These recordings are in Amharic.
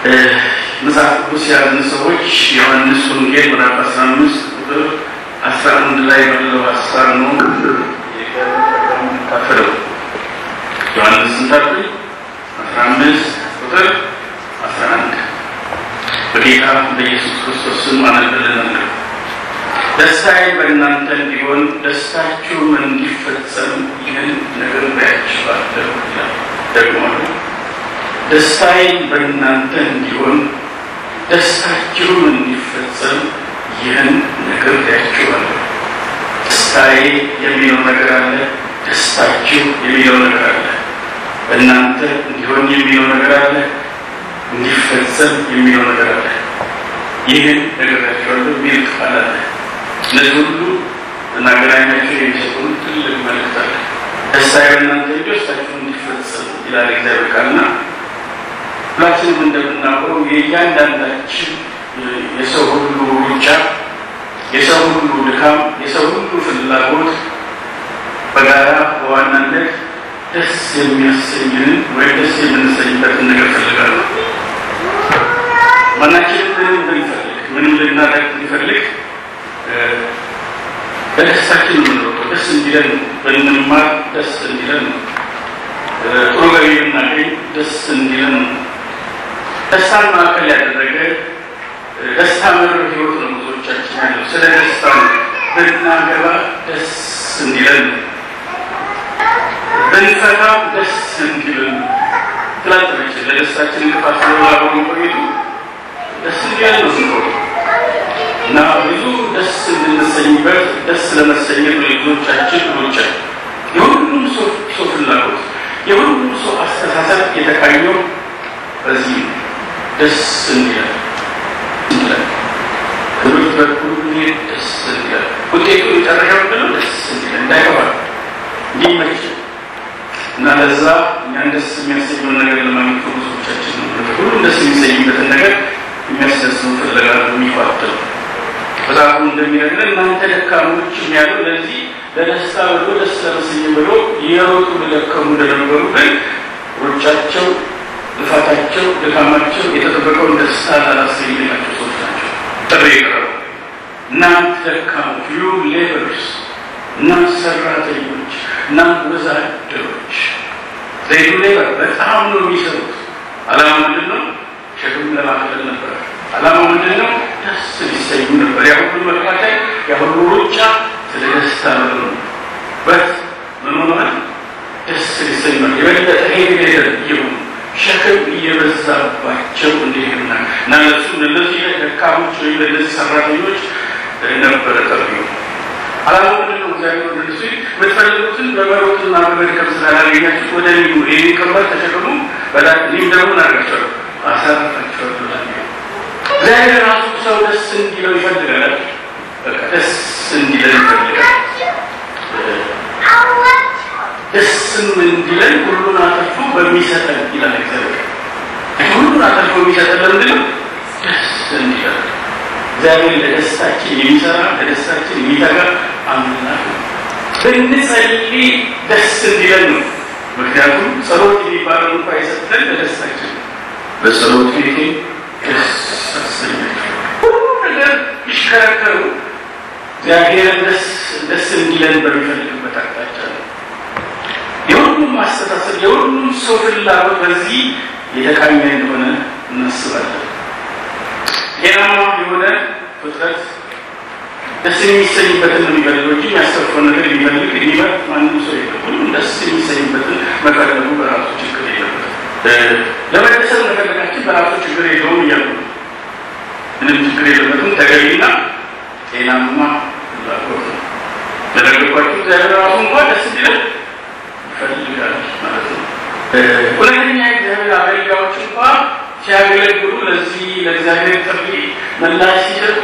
መጽሐፍ ቅዱስ የያዝን ሰዎች ዮሐንስ ወንጌል ምዕራፍ አስራ አምስት ቁጥር አስራ አንድ ላይ ባለው ሀሳብ ነው የምንካፈለው። ዮሐንስ ስንታል አስራ አምስት ቁጥር አስራ አንድ በጌታ በኢየሱስ ክርስቶስ ስም አነብልናለሁ። ደስታዬ በእናንተ እንዲሆን ደስታችሁም እንዲፈጸም ይህን ነግሬያችኋለሁ ይላል። ደግሞ ደስታዬ በእናንተ እንዲሆን ደስታችሁም እንዲፈጸም ይህን ነግሬያችኋለሁ። ደስታዬ የሚለው ነገር አለ፣ ደስታችሁ የሚለው ነገር አለ፣ በእናንተ እንዲሆን የሚለው ነገር አለ፣ እንዲፈጸም የሚለው ነገር አለ። ይህን ነግሬያችኋለሁ የሚል ቃል አለ። እነዚህ ሁሉ እናገናኛቸው የሚሰጡን ትልቅ መልእክት አለ። ደስታዬ በእናንተ እንጂ ደስታችሁ እንዲፈጸም ይላል እግዚአብሔር ቃልና ሁላችንም እንደምናውቀው የእያንዳንዳችን የሰው ሁሉ ሩጫ፣ የሰው ሁሉ ድካም፣ የሰው ሁሉ ፍላጎት በጋራ በዋናነት ደስ የሚያሰኝንን ወይም ደስ የምንሰኝበትን ነገር ፈልጋለሁ። ማናችንም ምንም ብንፈልግ ምንም ልናደርግ ብንፈልግ በደስታችን የምንሮጠው ደስ እንዲለን ነው። ብንማር ደስ እንዲለን ነው። ጥሩ ገቢ ብናገኝ ደስ እንዲለን ነው። ደስታን ማዕከል ያደረገ ደስታ መር ህይወት ነው ብዙዎቻችን ያለው። ስለ ደስታ ነው። ብናገባ ደስ እንዲለን ነው። ብንፈታም ደስ እንዲለን ነው። ትላንትነች ለደስታችን እንቅፋት ስለሆነ ቆይቱ ደስ እንዲለን ነው ስንሮጥ እና ብዙ ደስ እንድንሰኝበት ደስ ለመሰኘት ነው የብዙዎቻችን ሩጫ። የሁሉም ሰው ፍላጎት የሁሉም ሰው አስተሳሰብ የተቃኘው በዚህ ነው። ደስ እንዲላል እንዲላል ትምህርት በኩል ደስ እንዲላል ውጤቱ የጨረሻው ምንድነው? ደስ እንዲላል እንዳይገባል እንዲመች እና ለዛ እኛን ደስ የሚያሰኘውን ነገር ለማግኘት ብዙዎቻችን ነው ሁሉም ደስ የሚሰኝበትን ነገር የሚያስደስሙ ፍለጋ የሚቋጥር መጽሐፉ እንደሚነግረን እናንተ ደካሞች የሚያለው ለዚህ ለደስታ ብሎ ደስ ለመሰኘ ብሎ የሮጡ ለደከሙ እንደነበሩ ግን ሩጫቸው ልፋታቸው ድካማቸው የተጠበቀውን ደስታ ላላስገኝላቸው ሰዎች ናቸው። ጥሪ የቀረበው እናንተ ደካሞች ዩ ሌበርስ፣ እናንተ ሰራተኞች፣ እናንተ ወዛደሮች ዘይዱ ሌበር በጣም ነው የሚሰሩት። አላማ ምንድን ነው? ሸክም ለማቅለል ነበር። አላማ ምንድን ነው? ደስ ሊሰኙ ነበር። ያ ሁሉ መካከል ያ ሁሉ ሩጫ ስለ ደስታ ነው። በት ምን ሆነ? ደስ ሊሰኙ ነበር። የበለጠ ሄቪሌተር እየሆኑ ሸክም እየበዛባቸው እንዲሄዱና እና እነሱ እነዚህ ደካሞች ወይም ለእነዚህ ሰራተኞች ነበረ ጠሪው አላማ ምንድን ነው? እግዚአብሔር ወደ እነሱ የምትፈልጉትን በመሮጥና በመድከም ስላላገኛችሁ ወደ እኔ ኑ፣ ይህን ቀንበር ተሸክሙ፣ እኔም ደግሞ እናደርጋቸዋለሁ፣ አሳርፋቸዋለሁ። እግዚአብሔር ራሱ ሰው ደስ እንዲለው ይፈልጋል። በቃ ደስ እንዲለን ይፈልጋል። ደስም እንዲለን ሁሉን አተርፎ በሚሰጠን ይላል እግዚአብሔር። ሁሉን አተርፎ የሚሰጠን ለምንድን ነው? ደስ እንዲለን። እግዚአብሔር ለደስታችን የሚሰራ ለደስታችን የሚተጋ አምላክ ነው። ብንጸልይ ደስ እንዲለን ነው። ምክንያቱም ጸሎት የሚባለው እንኳ የሰጠን ለደስታችን በጸሎት ቤቴ ደስ አሰኛቸው ሁሉ ነገር ይሽከረከሩ እግዚአብሔርን ደስ እንዲለን በሚፈልግበት አቅጣጫ ነው። የሁሉም አስተሳሰብ የሁሉም ሰው ፍላጎት በዚህ የተቃኘ እንደሆነ እናስባለን። ጤናማ የሆነ ፍጥረት ደስ የሚሰኝበትን ነው የሚፈልገው እንጂ የሚያስተርፈው ነገር የሚፈልግ የሚመርጥ ማንም ሰው የለም። ሁሉም ደስ የሚሰኝበትን መፈለጉ በራሱ ችግር የለበትም። ለመደሰት መፈለጋችን በራሱ ችግር የለውም እያሉ ምንም ችግር የለበትም። ተገቢና ጤናማ ፍላጎት ነው። ለነገርኳችሁ እግዚአብሔር ራሱ እንኳን ደስ እንዲለን ይፈልጋል ማለት ነው። እውነተኛ እግዚአብሔር አገልጋዮች እንኳ ሲያገለግሉ ለዚህ ለእግዚአብሔር ጥሪ ምላሽ ሲሰጡ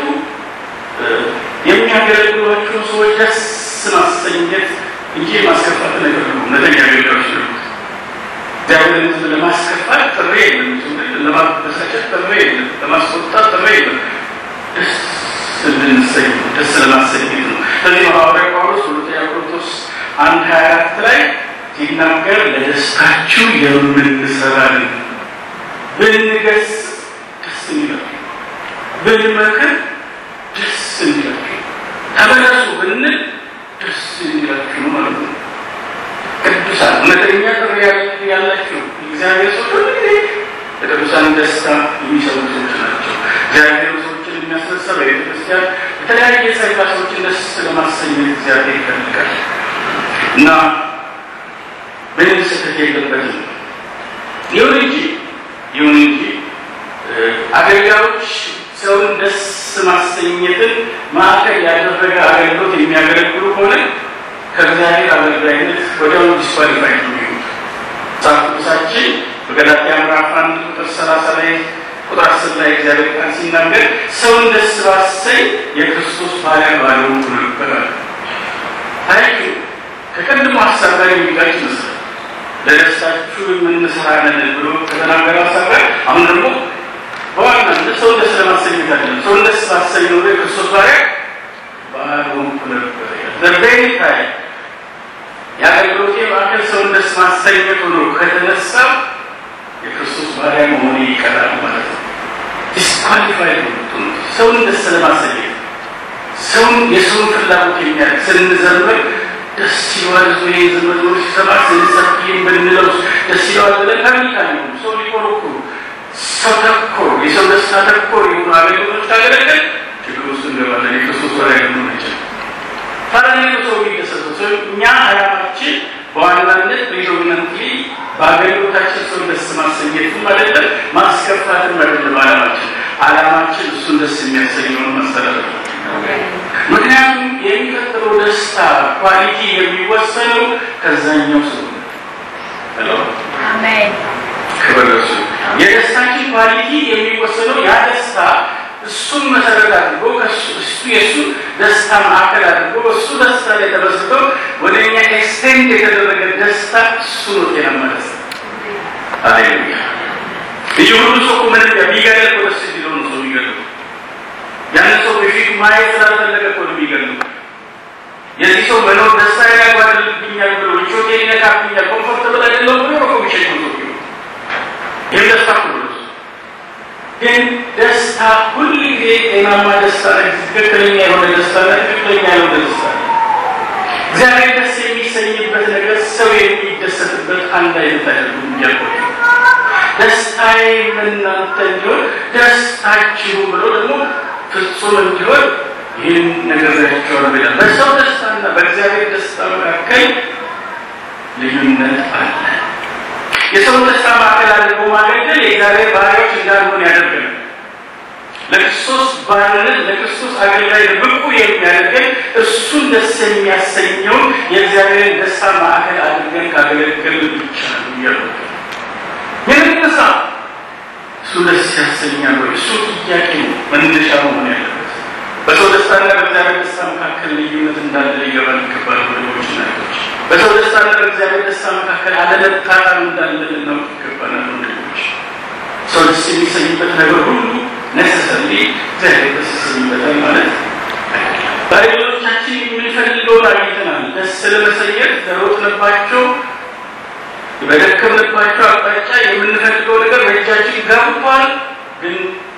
የሚያገለግሏቸው ሰዎች ደስ ማሰኘት እንጂ ማስከፋት ነገር ነው። እውነተኛ አገልጋዮች ነው። እግዚአብሔርን ሕዝብ ለማስከፋት ጥሪ የለም፣ ለማበሳጨት ጥሪ የለም፣ ለማስቆጣት ጥሪ የለም። ደስ እንድንሰኝ ደስ ለማሰኘት ነው። ስለዚህ ሐዋርያ ጳውሎስ ሁለተኛ ቆሮንቶስ አንድ ሀያ አራት ላይ ሲናገር ለደስታችሁ የምንሰራን ብንገስ ብንመክር ደስ እንዲላችሁ፣ ተመለሱ ብንል ደስ እንዲላችሁ ነው ማለት ነው። ቅዱሳን እውነተኛ ጥሪ ያላቸው እግዚአብሔር ሰዎች ሁልጊዜ ለቅዱሳን ደስታ የሚሰሩ ሰዎች ናቸው። እግዚአብሔር ሰዎችን የሚያስነሳ በቤተ ክርስቲያን የተለያየ ጸጋ ሰዎችን ደስ ለማሰኘት እግዚአብሔር ይፈልጋል እና ምንም ስህተት የለበትም። ይሁን እንጂ ይሁን እንጂ አገልጋዮች ሰውን ደስ ማሰኘትን ማዕከል ያደረገ አገልግሎት የሚያገለግሉ ከሆነ ከእግዚአብሔር አገልጋይነት ወዲያውኑ ዲስኳሊፋይ ነው የሚሆኑት። መጽሐፍ ቅዱሳችን በገላትያ ምዕራፍ አንድ ቁጥር ሰላሳ ላይ ቁጥር አስር ላይ እግዚአብሔር ቃል ሲናገር ሰውን ደስ ባሰኝ የክርስቶስ ባሪያ ባልሆንኩ ነበር አለ። ታሪክ ከቀድሞ ሀሳብ ጋር የሚጋጭ ይመስላል። ለደስታችሁ የምንሰራ ነን ብሎ ከተናገረ ሀሳብ ጋር አሁን ደግሞ በዋናነት ሰውን ደስ ለማሰኘት አይደለም። ሰውን ደስ ባሰኝ ኖሮ የክርስቶስ ባሪያ ባልሆንኩ ነበር ዘቤኒ ታይ የአገልግሎቴ ማዕከል ሰውን ደስ ማሰኘት ሆኖ ከተነሳ የክርስቶስ ባሪያ መሆኔ ይቀራል ማለት ነው። ዲስኳሊፋይ ሰውን ደስ ለማሰኘት ሰውን የሰውን ፍላጎት የሚያደርግ ስንዘምር ደስ ይለዋል። ዞ ይህ ዘመዝሞ ሲሰማ ስንሰብክም ብንለው ደስ ይለዋል ብለን ታሚካል ነው ሰው ሊኮረኩሩ ሰው ተኮር የሰው ደስታ ተኮር የሆኑ አገልግሎቶች ካገለገል ችግር ውስጥ እንገባለን። የክርስቶስ ባሪያ ልንሆን አይችልም። ፈረንጆ ሰው የሚደሰተው ሰው እኛ አላማችን በዋናነት ፕሬዶሚናንትሊ በአገልግሎታችን ሰው ደስ ማሰኘትም አይደለም ማስከፋትም አይደለም። አላማችን አላማችን እሱን ደስ የሚያሰኘውን ማስተላለፍ ነው። ምክንያቱም የሚቀጥለው ደስታ ኳሊቲ የሚወሰነው ከዛኛው ሰው ነው። ክብር ለእሱ። የደስታችን ኳሊቲ የሚወሰነው ያ ደስታ እሱን መሰረት አድርጎ እሱ የእሱ ደስታ ማዕከል አድርጎ እሱ ደስታ ላይ ተመስርቶ ወደ እኛ ኤክስቴንድ የተደረገ ደስታ እሱ ነው ጤናማ ደስታ። አሌሉያ። ይህ ሁሉ ሰው ምን ቢገለል እኮ ደስ እንዲለው ነው ሰው የሚገሉ ያን ሰው በፊቱ ማየት ስላልፈለገ እኮ ነው የሚገሉ። የዚህ ሰው መኖር ደስታ ያጓድልብኛል ብሎ ምቾቴን ይነካብኛል፣ ኮምፎርተብል አይደለም ብሎ ነው ሚሸኝ ሰው ይህም ደስታ ሁሉ ግን ደስታ ሁል ጊዜ ጤናማ ደስታ ነ ትክክለኛ የሆነ ደስታ ነ ትክክለኛ የሆነ ደስታ ነ እግዚአብሔር ደስ የሚሰኝበት ነገር ሰው የሚደሰትበት አንድ አይነት አይደሉም። እያልኩት ደስታዬ እናንተ እንዲሆን ደስታችሁ ብሎ ደግሞ ፍጹም እንዲሆን ይህን ነገር ያቸዋል ይላል። በሰው ደስታና በእግዚአብሔር ደስታ መካከል ልዩነት አለ። የሰውን ደስታ ማዕከል አድርጎ ማገልገል የእግዚአብሔር ባሪያዎች እንዳልሆን ያደርገናል። ለክርስቶስ ባርነት ለክርስቶስ አገልጋይ ብቁ የሚያደርገን እሱን ደስ የሚያሰኘውን የእግዚአብሔርን ደስታ ማዕከል አድርገን ካገለገል ብቻ ነው እያሉ የነሳ እሱ ደስ ያሰኛል ወይ? እሱ ጥያቄ ነው መነሻ መሆን ያለበት። በሰው ደስታና በእግዚአብሔር ደስታ መካከል ልዩነት እንዳለ ሊገባን ይገባል። ወንድሞች እና እህቶች፣ በሰው ደስታና በእግዚአብሔር ደስታ መካከል አለመጣጣም እንዳለ ልናውቅ ይገባናል። ወንድሞች፣ ሰው ደስ የሚሰኝበት ነገር ሁሉ ነሰሰሪ እግዚአብሔር ደስ ይሰኝበታል ማለት በሌሎቻችን የምንፈልገውን አግኝተናል። ደስ ለመሰኘት ለሮጥንባቸው በደከምንባቸው አቅጣጫ የምንፈልገው ነገር በእጃችን ገብቷል፣ ግን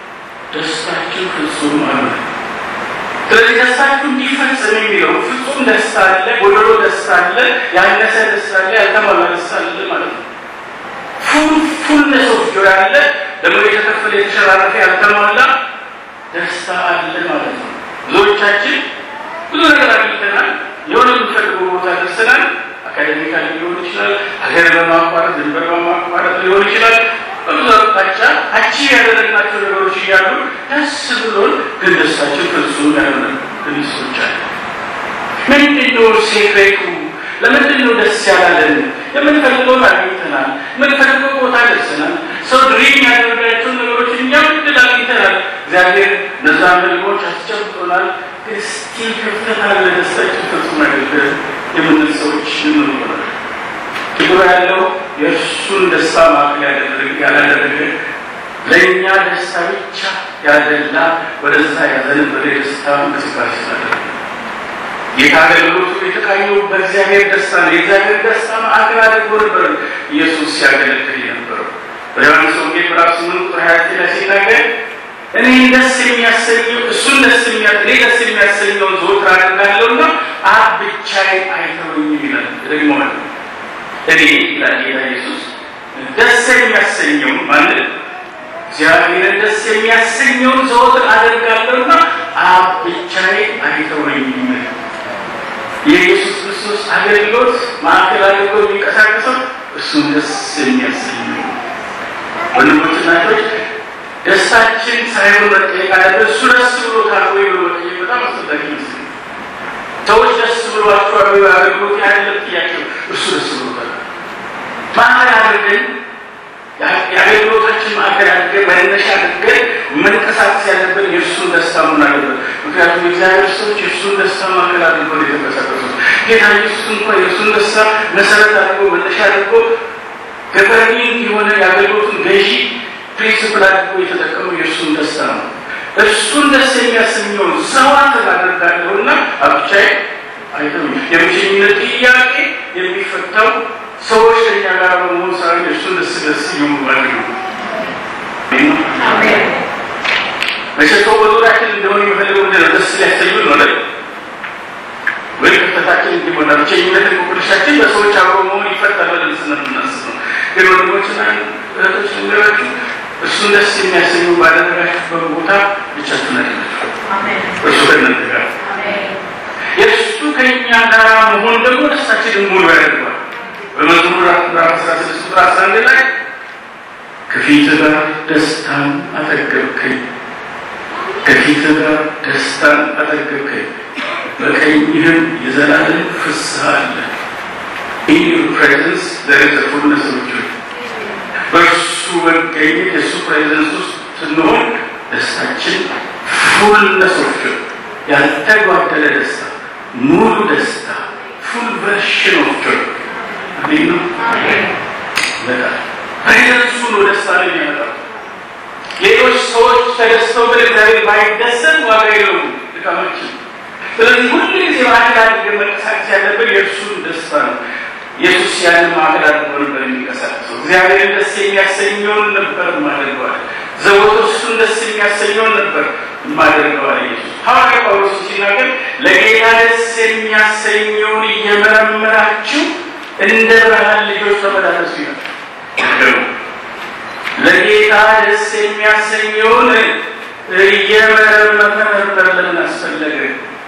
ደስታችን ፍጹም አለ። ስለዚህ ደስታችሁ እንዲፈጽም የሚለው ፍጹም ደስታ አለ፣ ጎደሎ ደስታ አለ፣ ያነሰ ደስታ አለ፣ ያልተሟላ ደስታ አለ ማለት ነው። ፉል ፉልነስ ኦፍ ጆይ አለ፣ ደግሞ የተከፈለ የተሸራረፈ ያልተሟላ ደስታ አለ ማለት ነው። ብዙዎቻችን ብዙ ነገር አግኝተናል፣ የሆነ የምንፈልገው ቦታ ደርሰናል። አካዴሚካል ሊሆን ይችላል፣ ሀገር በማቋረጥ ድንበር በማቋረጥ ሊሆን ይችላል። በብዙ አቅጣጫ አቺ ያደረግናቸው ነገሮች እያሉ ደስ ብሎን ግን ደስታችን ፍጹም ያልሆነ ግንሶች አለ። ምንድን ነው ሴክሬቱ? ለምንድን ነው ደስ ያላለን? የምንፈልገውን አግኝተናል፣ የምንፈልገው ቦታ ደርሰናል። ሰው ድሪም ያደረጋቸውን ነገሮች እኛም እድል አግኝተናል። እግዚአብሔር እነዛን ህልሞች አስጨብጦናል። ግን ስቲል ክፍተት አለ። ደስታችን ፍጹም አይደለም የምንል ሰዎች ምን ይሆናል? ችግሩ ያለው የእርሱን ደስታ ማዕከል ያደረገ ያላደረገ ለእኛ ደስታ ብቻ ያደላ ወደዛ ያዘነበለ የደስታ እንቅስቃሴ ስላደረገ ጌታ አገልግሎቱ የተቃኘው በእግዚአብሔር ደስታ ነው። የእግዚአብሔር ደስታ ማዕከል አድርጎ ነበር ኢየሱስ ሲያገለግል የነበረው። በዮሐንስ ወንጌል ምዕራፍ ስምንት ቁጥር ሀያ ዘጠኝ ላይ ሲናገር እኔ ደስ የሚያሰኘው እሱን ደስ የሚያ እኔ ደስ የሚያሰኘውን ዘወትር አደርጋለሁና አብ ብቻዬን አይተወኝም ይላል። ደግሞ እኔ ይላል ጌታ ኢየሱስ ደስ የሚያሰኘው ማለት እግዚአብሔርን ደስ የሚያሰኘውን ዘወትር አደርጋለሁና አብ ብቻዬን አይተወኝም። የኢየሱስ ክርስቶስ አገልግሎት ማዕከል አድርጎ የሚንቀሳቀሰው እሱን ደስ የሚያሰኘው ወንድሞችና እህቶች ደስታችን ሳይሆን መጠየቅ አለበት። እሱ ደስ ብሎታል ወይ ብሎ መጠየቅ በጣም አስፈላጊ ይመስል ሰዎች ደስ ብሏቸዋል ወይ አገልግሎት ያለም ጥያቄው እሱ ደስ ብሎታል ማዕከል አድርገን የአገልግሎታችን ማዕከል አድርገን መነሻ አድርገን መንቀሳቀስ ያለብን የእርሱን ደስታ መሆን አለበት። ምክንያቱም የእግዚአብሔር ሰዎች የእርሱን ደስታ ማዕከል አድርገው ነው የተንቀሳቀሱት። ጌታ ኢየሱስ እንኳን የእርሱን ደስታ መሰረት አድርጎ መነሻ አድርጎ ገቨርኒንግ የሆነ የአገልግሎቱን ገዢ ፕሪንስፕል አድርጎ የተጠቀሙ የእርሱን ደስታ ነው። እርሱን ደስ የሚያሰኘውን ሰዋትን አደርጋለሁና አብቻዬ አይተው የብቸኝነት ጥያቄ የሚፈታው ሰዎች ከኛ ጋር በመሆን ሳይሆን እርሱን ደስ ደስ እየሙባል ነው። መቼ ሰው በዙሪያችን እንደሆነ የሚፈልገው ምንድን ነው? ደስ ሊያሰኙ ነው አይደል? ወይ ክፍተታችን እንዲሞላ ብቸኝነት እንቆቅልሻችን በሰዎች አብሮ መሆን ይፈታል ብለን ስለምናስብ ነው። ግን ወንድሞችና እህቶች ልንገራችሁ እሱን ደስ የሚያሰኙ ባደረጋችሁበት ቦታ ብቻችሁን አይደላችሁ። እርሱ ከእናንተ ጋር የእሱ ከእኛ ጋር መሆን ደግሞ ደስታችንን ሙሉ ያደርገዋል። በመዝሙር ምዕራፍ አስራ ስድስት ቁጥር አስራ አንድ ላይ ከፊት ጋር ደስታን አጠገብከኝ፣ ከፊት ጋር ደስታን አጠገብከኝ፣ በቀኝህም የዘላለም ፍስሐ አለ። ኢን ዩር ፕሬዘንስ ዘር ኢዝ ፉልነስ ኦፍ ጆይ በእርሱ መገኘት የእሱ ፕሬዘንስ ውስጥ ስንሆን ደስታችን ፉልነስ ኦፍ ጆይ ያልተጓደለ ደስታ፣ ሙሉ ደስታ፣ ፉል ቨርሽን ኦፍ ጆይ አሜን ነው። በጣም ፕሬዘንሱ ነው ደስታ ነው የሚያመጣው። ሌሎች ሰዎች ተደስተው ግን እግዚአብሔር ባይደሰት ዋጋ የለውም ድካማችን። ስለዚህ ሁሉ ጊዜ ማዕከል አድርገን መንቀሳቀስ ያለብን የእርሱን ደስታ ነው። ኢየሱስ ያንን ማዕከል አድርጎ ነበር የሚንቀሳቀሰው። እግዚአብሔርን ደስ የሚያሰኘውን ነበር ማደርገዋል። ዘወትር እሱን ደስ የሚያሰኘውን ነበር ማደርገዋል። ኢየሱስ ሐዋርያ ጳውሎስ ሲናገር ለጌታ ደስ የሚያሰኘውን እየመረመራችሁ እንደ ብርሃን ልጆች ተመላለሱ ይላል። ለጌታ ደስ የሚያሰኘውን እየመረመር ለምን አስፈለገ?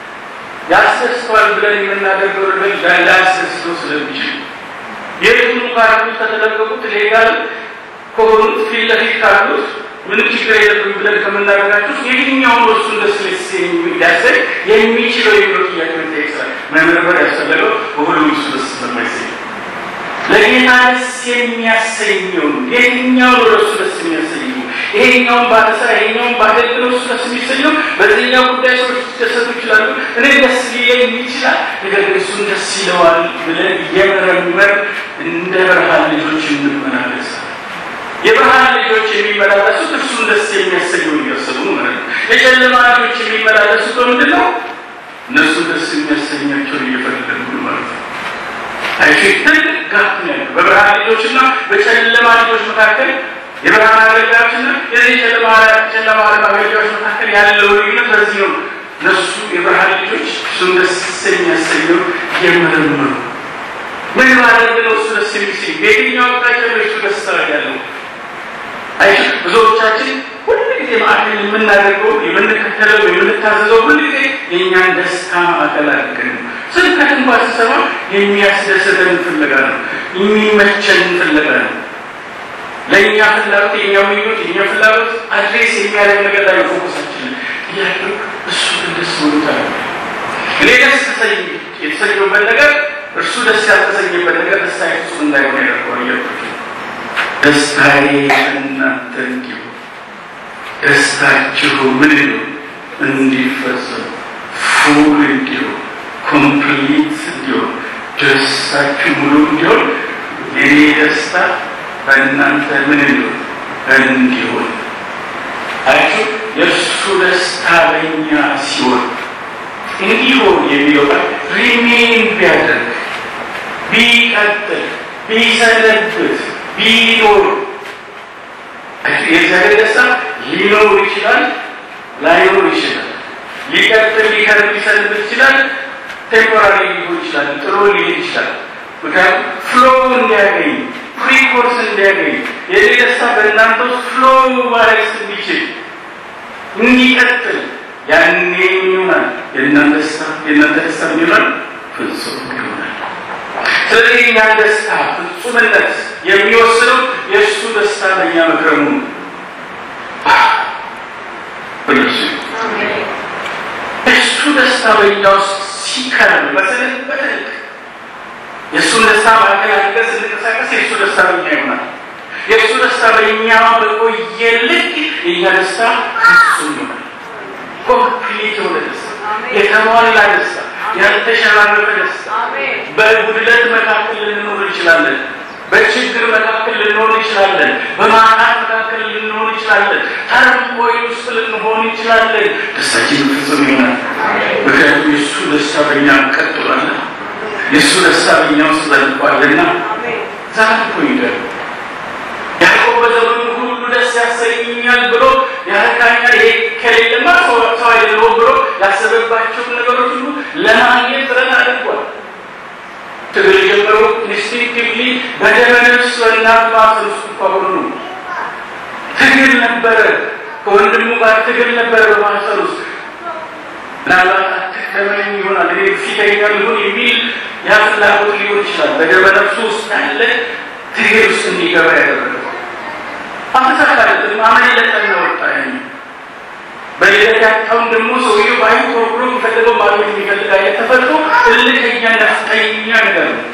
ያስደስተዋል ብለን የምናደርገው ነገር ላያስደስተው ስለሚችል የቱን ካሉት ከተለቀቁት ሌጋል ከሆኑት ፊት ለፊት ካሉት ምንም ችግር የለብን ብለን ከምናደርጋቸው የትኛውን እሱን ደስ ሊስ የሚያሰኝ የሚችለው የሚለው ጥያቄ መጠየቅ ስላል መመርመር ያስፈለገው በሁሉም እሱ ደስ ስለማይሰኝ ለጌታ ደስ የሚያሰኘውን የትኛውን ወደ እሱ ደስ የሚያሰኘው ይሄኛውን ባለስራ ይሄኛውን ባገልግለው እሱ ደስ የሚሰኘው በዚህኛው ጉዳይ ሰዎች ሊደሰቱ ይችላሉ። እኔ ደስ ሊለኝ ይችላል። ነገር ግን እሱን ደስ ይለዋል ብለን እየመረመር እንደ ብርሃን ልጆች እንመላለስ። የብርሃን ልጆች የሚመላለሱት እሱን ደስ የሚያሰኘው እያሰቡ ማለት ነው። የጨለማ ልጆች የሚመላለሱት በምንድን ነው? እነሱን ደስ የሚያሰኛቸውን እየፈለጉ ማለት ነው። አይሽ ትልቅ ጋፕ ነው ያለው በብርሃን ልጆችና በጨለማ ልጆች መካከል የብርሃን አገልጋዮችና የዚህ ጨለማ ጨለማ አገልጋዮች መካከል ያለው ልዩነት በዚህ ነው። እነሱ የብርሃን ልጆች እሱን ደስ የሚያሰኘው የምርምሩ ምን ማድረግ ነው? እሱ ደስ የሚሰኝ በየትኛው አቅጣጫ ነው እሱ ደስታ ያለው? አይ ብዙዎቻችን ሁል ጊዜ ማዕከል የምናደርገው የምንከተለው የምንታዘዘው ሁል ጊዜ የእኛን ደስታ ማዕከል አድርገን ነው። ስብከት እንኳን ስሰማ የሚያስደስተን ፍለጋ ነው፣ የሚመቸን ፍለጋ ነው። ለእኛ ፍላጎት የኛ ምኞት የኛ ፍላጎት አድሬስ የሚያደርግ ነገር ላይ ፎከሳችን ያለው እሱ ግን ደስ ብሎታል። እኔ ደስ ተሰኝ የተሰኘበት ነገር እርሱ ደስ ያልተሰኘበት ነገር ደስታ ፍጹም እንዳይሆን ያደርገዋል እያልኩት ደስታዬ እናንተ እንዲሁ ደስታችሁ ምን ነው እንዲፈጸም ፉል እንዲሆን ኮምፕሊት እንዲሆን ደስታችሁ ሙሉ እንዲሆን የኔ ደስታ በእናንተ ምን እንዲሆን እንዲሆን አያችሁ የእሱ ደስታ በእኛ ሲሆን እንዲሆን የሚለው ቃል ሪሜን ቢያደርግ ቢቀጥል ቢሰነብት ቢኖር የእግዚአብሔር ደስታ ሊኖር ይችላል፣ ላይኖር ይችላል። ሊቀጥል ሊከርብ ሊሰንብ ይችላል። ቴምፖራሪ ሊሆን ይችላል። ጥሎ ሊሄድ ይችላል። ምክንያቱም ፍሎ እንዲያገኝ ፍሪኮርስ እንዲያገኝ የኔ ደስታ በእናንተ ውስጥ ፍሎ ማድረግ እንዲችል እንዲቀጥል ያኔ ይሆናል የእናንተ ደስታ የእናንተ ደስታ ይሆናል ፍጹም ይሆናል። ስለዚህ የእኛን ደስታ ፍጹምነት የሚወስነው የእሱ ደስታ በእኛ መክረሙ ነው። በእሱ እሱ ደስታ በእኛ ውስጥ ሲከረም በትልቅ በትልቅ የእሱን ደስታ ማዕከል አድርገን ስንንቀሳቀስ የእሱ ደስታ በእኛ ይሆናል። የእሱ ደስታ በእኛ በቆየ ልክ የእኛ ደስታ ፍጹም ይሆናል። ኮምፕሊት የሆነ ደስታ፣ የተሟላ ደስታ፣ ያልተሸራረፈ ደስታ። በጉድለት መካከል ልንኖር እንችላለን። በችግር መካከል ልንሆን እንችላለን። በማጣት መካከል ልንሆን እንችላለን። ተርሞይ ውስጥ ልንሆን እንችላለን። ደስታችን ፍጹም ይሆናል። ምክንያቱም የእሱ ደስታ በእኛ ቀጥሏል። የእሱ ደስታ በእኛ ውስጥ ዘልቋልና ዛሬ እኮ ይገርም ያዕቆብ በዘመኑ ሁሉ ደስ ያሰኛል ብሎ ያረካኛል፣ ይሄ ከሌለማ ሰው አይደለሁም ብሎ ያሰበባቸውን ነገሮች ሁሉ ለማግኘት ጥረት አድርጓል። ትግል የጀመረው ኢንስቲንክቲቭሊ በደመ ነፍስ በእናት ማህፀን ውስጥ እንኳ ሆኖ ነው። ትግል ነበረ፣ ከወንድሙ ጋር ትግል ነበረ በማህፀን ውስጥ ምናልባት አትከመኝ ይሆናል እኔ ፊተኛ ሊሆን የሚል ያ ፍላጎት ሊሆን ይችላል። በደመ ነፍሱ ውስጥ ያለ ትግል ውስጥ እንዲገባ ያደረገው አልተሳካለትም። አመለጠን ነው ወጣ በሌለት ያጣውን ደግሞ ሰውየው ባይ ፕሮግሮ የሚፈልገው ማግኘት የሚፈልግ አይነት ተፈጥሮ እልከኛ ነፍጠኛ ነገር ነው።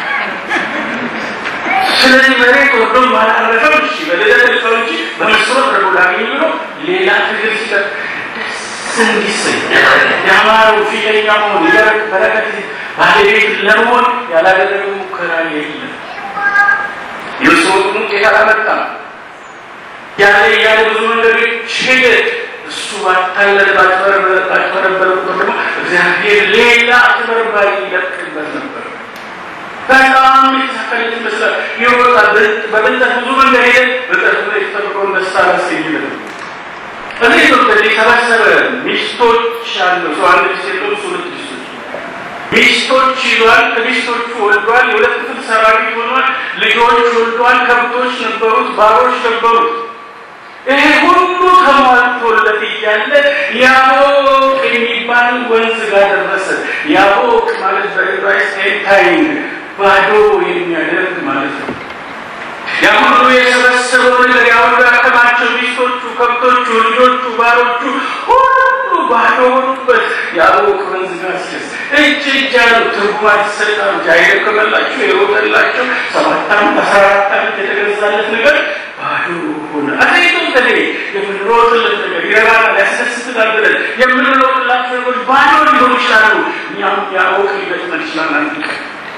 ስለዚህ መሬት ወዶ ማላረፈም እሺ በሌለት ልሰው እንጂ በመስሮት ረዶ ላገኝ ብሎ ሌላ ትግል ሲቀር ደስ እንዲሰኝ የአማረው ፊተኛ መሆን የበረክ በረከት ባለቤት ለመሆን ያላደረገ ሙከራ የለም። የመስሮቱን ውጤት አላመጣም። ያለ ያለ ብዙ መንገዶች ሄደ። እሱ ባታለለ ባጭበረበረ ቁጥር ደግሞ እግዚአብሔር ሌላ አጭበርባሪ ይለቅበት ነበር። በጣም የተሳካለት ይመስላል። ይወጣ በብልጠት ብዙ መንገድ ሄደ። በጠርቱ ላይ የተጠብቀውን ደስታ ላስገኝለት ነው። እኔ ኢትዮጵያ የሰበሰበ ሚስቶች አለው ሰው አንድ ሚስት የለውም፣ እሱ ሁለት ሚስቶች ሚስቶች ይዟል። ከሚስቶቹ ወልዷል። የሁለት ክፍል ሰራዊት ሆኗል። ልጆች ወልዷል። ከብቶች ነበሩት፣ ባሮች ነበሩት። ይሄ ሁሉ ተሟልቶለት እያለ ያቦቅ የሚባል ወንዝ ጋር ደረሰ። ያቦቅ ማለት በዕብራይስጥ ኤንታይን ባዶ የሚያደርግ ማለት ነው። ያ ሁሉ የሰበሰበው ነገር ያ ሁሉ ያከማቸው ሚስቶቹ፣ ከብቶቹ፣ ልጆቹ፣ ባሮቹ ሁሉ ባዶ ሆኑበት። ያቦቅ ወንዝ ጋር ሲደርስ እጅ እጅ ያሉ ትርጉማት ይሰጣሉ። አይደከመላቸው የሮጠላቸው ሰባት ዓመት አስራ አራት ዓመት የተገዛለት ነገር ባዶ ሆነ። አገሪቱ በተለይ የምንሮጥለት ነገር ይረባናል፣ ያስደስትናል ብለን የምንሮጥላቸው ነገሮች ባዶ ሊሆኑ ይችላሉ። እኛም ያወቅ ሊገጥመን ይችላል። አንድ ቀን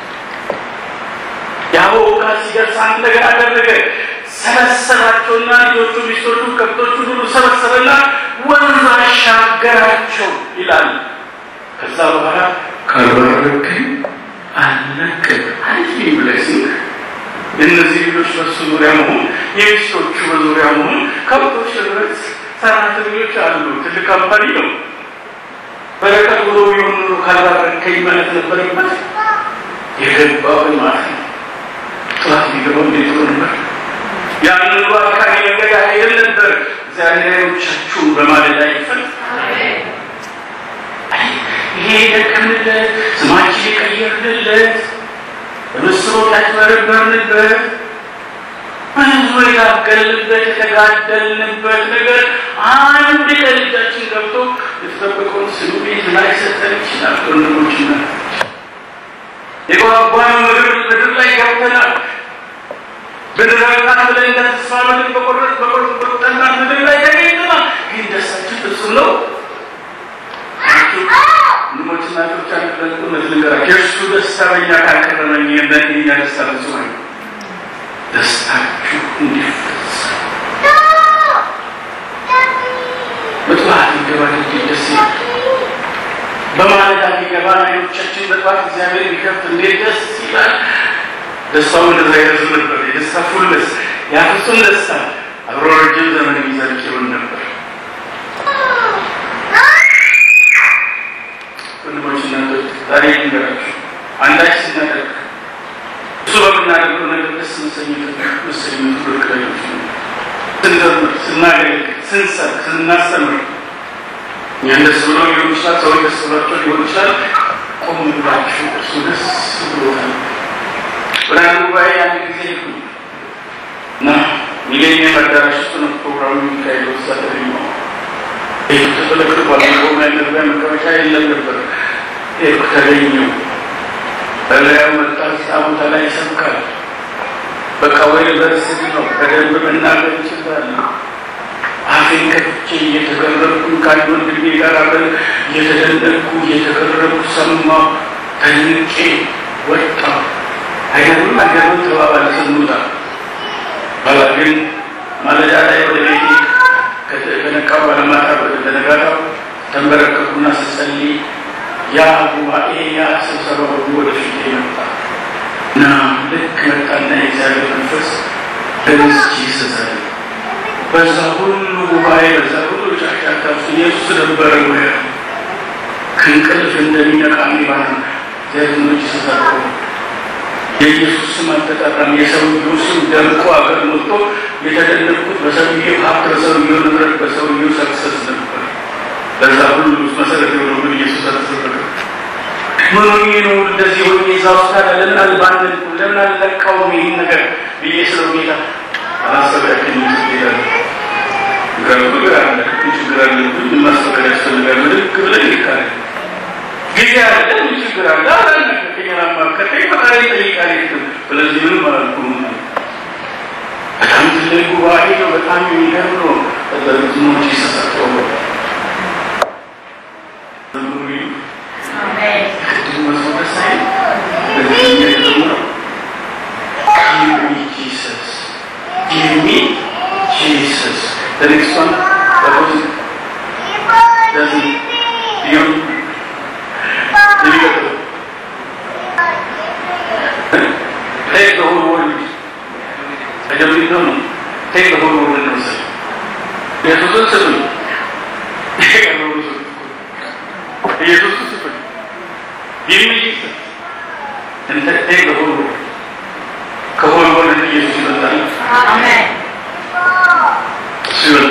ያወቃ ሲደርስ አንድ ነገር አደረገ። ሰበሰባቸውና ልጆቹ፣ ሚስቶቹ፣ ከብቶቹ ሁሉ ሰበሰበና ወንዝ አሻገራቸው ይላል። ከዛ በኋላ ካልባረከኝ አልለቅም አይ ብለሲንግ የእነዚህ ልጆች በሱ ዙሪያ መሆን የሚስቶቹ በዙሪያ መሆን ከብቶች ህብረት ሰራተኞች አሉ። ትልቅ ካምፓኒ ነው። በረከት ብሎ ቢሆን ኖሮ ካልባረከኝ ማለት ነበረበት። የገባው ማለት ነው። ጠዋት ቢገባው እንዴት ሆኖ ነበር? ያንን ባካሪ መንገድ አይደል ነበር። እግዚአብሔሮቻችሁን በማለዳ ይፈል ይሄ የደከምንለት ስማችን የቀየርንለት በምስሮች ያጭበረበርንበት ብዙ የታገልንበት የተጋደልንበት ነገር አንድ ቀን እጃችን ገብቶ የተጠበቀውን ስሉ ቤት ላይ ሰጠን ይችላል። ወንድሞችና የጓጓን ምድር ምድር ላይ ገብተናል። ብንረግጣት ብለን እንደ ተስፋ ምድር በቆረጥ በቆረጥ በቁጠናት ምድር ላይ ተገኝተናል። ግን ደስታችን ፍጹም ነው። ወንድሞች እናቶች አንድ እውነት ልንገራቸው፣ የእሱ ደስታ በእኛ ካልቀረበኝ የኛ ደስታ ፍጹም አይደለም። ደስታችሁ እንዲፈጸም በጠዋት ይገባል እንዴት ደስ ይላል። በማለዳ ሊገባ አይኖቻችን በጠዋት እግዚአብሔር ቢከፍት እንዴት ደስ ይላል። ደስታው እንደዛ ይረዝም ነበር። የደስታ ፉልነስ ያ ፍጹም ደስታ አብሮ ረጅም ዘመን የሚዘልቅ ይሆን ነበር። ስንሰብክ ስናስተምር እኛን ደስ ብሎ ሊሆን ይችላል፣ ሰዎች ደስ ብሏቸው ሊሆን ይችላል። ቆም ብላችሁ እሱ ደስ ብሎታል። ብርሃን ጉባኤ አንድ ጊዜ ሄድኩ እና ሚሌኒየም አዳራሽ ውስጥ ነው ፕሮግራሙ የሚካሄደው። እዛ ተገኘሁ። ይህ ተተለክቷል። መቆሚያ መግቢያ መቀመጫ የለም ነበር። ሄድኩ፣ ተገኘሁ። በላዩ መጣ። እዛ ቦታ ላይ ይሰብካል። በቃ ወይ በርስግ ነው በደንብ መናገር ይችላል። አፌን ከፍቼ እየተገረምኩ ከአንድ ወንድሜ ጋር አብረን እየተደነቅኩ እየተገረምኩ ሰማሁ። ተንቄ ወጣሁ። አይገርምም? አይገርምም? ተባባለ ስንወጣ በኋላ ግን ማለዳ ላይ ወደ ቤቴ ከነቃ በኋላ ማታ በነጋታው ተንበረከኩና ስጸልይ ያ ጉባኤ ያ ስብሰባ ሁሉ ወደ ፊቴ መጣ እና ልክ መጣና የእግዚአብሔር መንፈስ በንስ ጂሰስ በዛ ሁሉ ጉባኤ በዛ ሁሉ ጫጫታ ውስጥ ኢየሱስ ነበረ ወይ ከእንቅልፍ እንደሚነቃ ሚባል ዘኖች ተሰርቆ የኢየሱስ ስም አልተጠራም። የሰውየው ስም ደምቆ አገር ሞልቶ የተደነቅኩት በሰውየው ሀብት፣ በሰውየው ንብረት፣ በሰውየው ሰክሰስ ነበር። በዛ ሁሉ ውስጥ መሰረት የሆነው ግን ኢየሱስ አልተሰበከ። ምን ሆኜ ነው እንደዚህ ሆኜ እዛ ውስጥ ታዲያ ለምን አልባንን ለምን አልለቃውም ይህን ነገር ብዬ ስለው ጌታ አላሰብ ያክል ሄዳለ ችግር አለ ችግር አለ ምን ማስፈቀድ ያስፈልጋል ምድግ ብለን ይካል ጊዜ አለ ምን ችግር አለ አላለ ከማከተ ፈጣሪ ጠይቃል ስለዚህ ምንም አላልኩ በጣም ትልቅ ጉባኤ ነው በጣም የሚገርም ነው በዝሞች ይሰሳቸው ቅድም መዝሙር ሳይ በዚህ ነው Give me Jesus. Give me Jesus. The next one, that was doesn't beyond difficult. Take the whole world. I don't really know. Take the whole world and yourself. ኢየሱስን ስጡኝ። ኢየሱስን ስጡኝ። Give me Jesus. And take the whole world. ከሆነ ወደ ኢየሱስ ይመጣል Amen. ሲሆን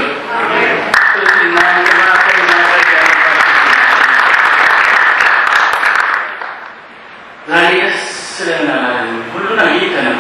ዛሬ ደስ ስለናል ሁሉን አግኝተናል።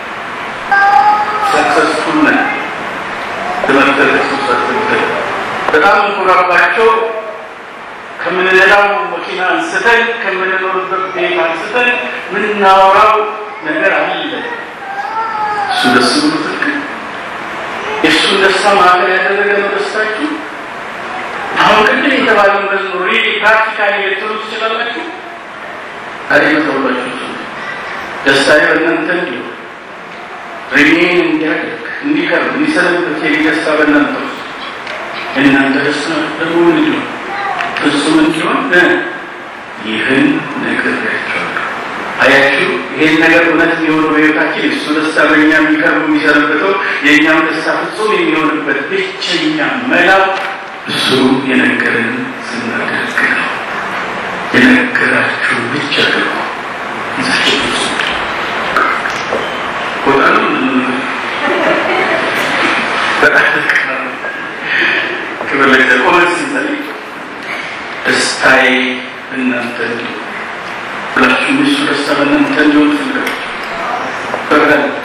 ሰክሰስፉል ነን። ትምህርተ ክርስቶስ አትምክር በጣም እንኮራባቸው ከምንነዳው መኪና አንስተን ከምንኖርበት ቤት አንስተን ምናወራው ነገር አለ። እሱ ደስ ብሎ ትልቅ የእሱን ደስታ ማዕከል ያደረገ ነው ደስታችሁ። አሁን ቅድም የተባለው መዝሙር ሪሊ ፕራክቲካሊ ልትሉ ትችላላችሁ። አሬ መተውላችሁ እሱ ደስታዬ በእናንተ እንዲሁ ሪሜን እንዲያደርግ እንዲቀርብ እንዲሰለበት የኔ ደስታ በእናንተ ውስጥ የእናንተ ደስታ ደግሞ ምንድን ነው? ፍጹም እንዲሆን ይህን ነግሬያችኋለሁ። አያችሁ ይሄን ነገር እውነት የሚሆነው በሕይወታችን እሱ ደስታ በእኛ የሚቀርቡ የሚሰነበተው የእኛም ደስታ ፍጹም የሚሆንበት ብቸኛ መላው እሱ የነገርን ስናደርግ ነው። የነገራችሁ ብቻ ደግሞ ይዛችሁ ፍጹም ቦታ ነው በጣም ክብር ለእግዚአብሔር። ቆመን ስንጸልይ ደስታዬ እናንተ እንዲሁ ሁላችሁም የሱ ደስታ በእናንተ እንዲሆን ትፈልጋለች። በብርሃን